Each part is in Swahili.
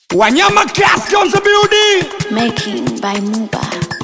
Wanyama Class on the building. Making by Muba.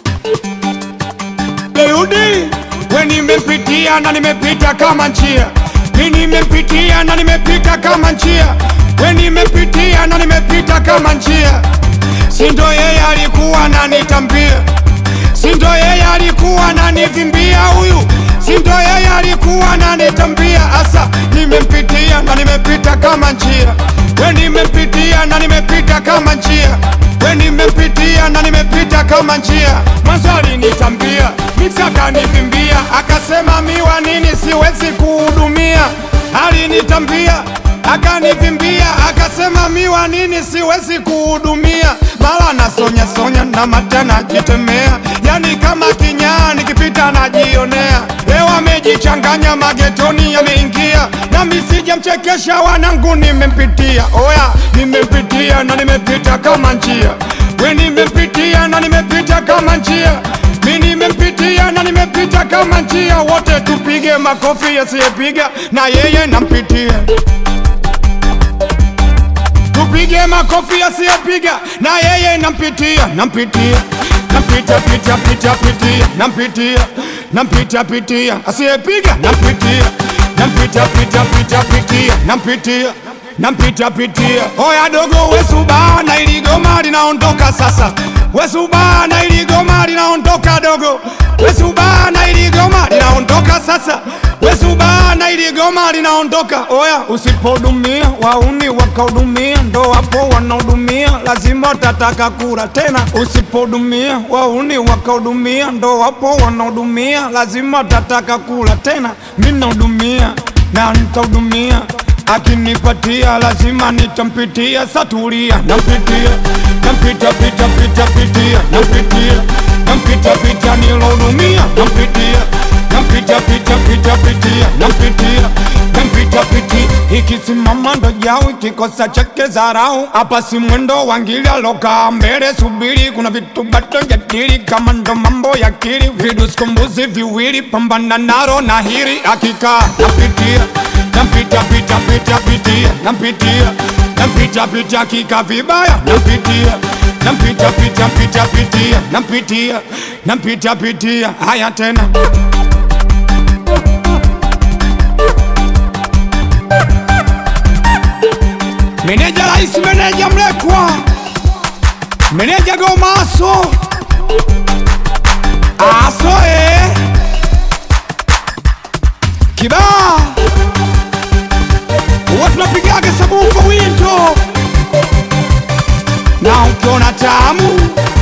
Daudi, we nimepitia na nimepita kama njia, mi nimepitia na nimepita kama njia, we nimepitia na nimepita kama njia. Sindo yeye alikuwa ananitambia, sindo yeye alikuwa ananivimbia huyu, sindo yeye alikuwa ananitambia. Asa nimempitia na nimepita kama njia, we nimepitia na nimepita kama njia we nimepitia na nimepita kama njia. Mwanzo alinitambia mix akanivimbia, akasema miwa nini siwezi kuhudumia. Alinitambia akanivimbia, akasema miwa nini siwezi kuhudumia. Mara nasonya sonya na mata najitemea, yani kama kinyaa nikipita najionea. Leo amejichanganya magetoni yameingia, nami sijamchekesha wanangu, nimempitia oya, nimempitia na nimepita kama njia, we nimempitia na nimepita kama njia mi nimempitia na nimepita kama njia, wote tupige makofi, yasiyepiga na yeye nampitia tupige makofi asiyepiga na yeye nampitia nampitia nampita pita pita pitia nampitia nampita pitia asiyepiga nampitia nampita pita pita pitia nampitia nampita pitia oya dogo wesubana ili goma linaondoka sasa wesubana ili goma linaondoka dogo wesubana ili goma linaondoka sasa wesubana ili goma linaondoka oya usipodumia wauni wakahudumia ndo wapo wanahudumia lazima utataka kula tena usipodumia wauni wakahudumia ndo wapo wanahudumia lazima utataka kula tena mi nahudumia na nitahudumia akinipatia lazima nitampitia satulia nampitia nampita pita pita pitia nampitia nampita pita nilohudumia nampitia nampita pita pita pitia nampitia nampita piti ikisimama ndo jau ikikosa cheke zarau hapa si mwendo wangili alokaa mbele subiri kuna vitu bado jadili kama ndo mambo ya kili viduskumbuzi viwili pambana naro na hili akikaa napitia nampita pita pita pitia nampitia nampita pita kika vibaya nampitia nampita pita pita pitia nampitia nampita pitia haya tena meneja rais meneja mlekwa meneja gomaso aso eh. kibaa huwa tunapigaga sabufa winto na ukiona tamu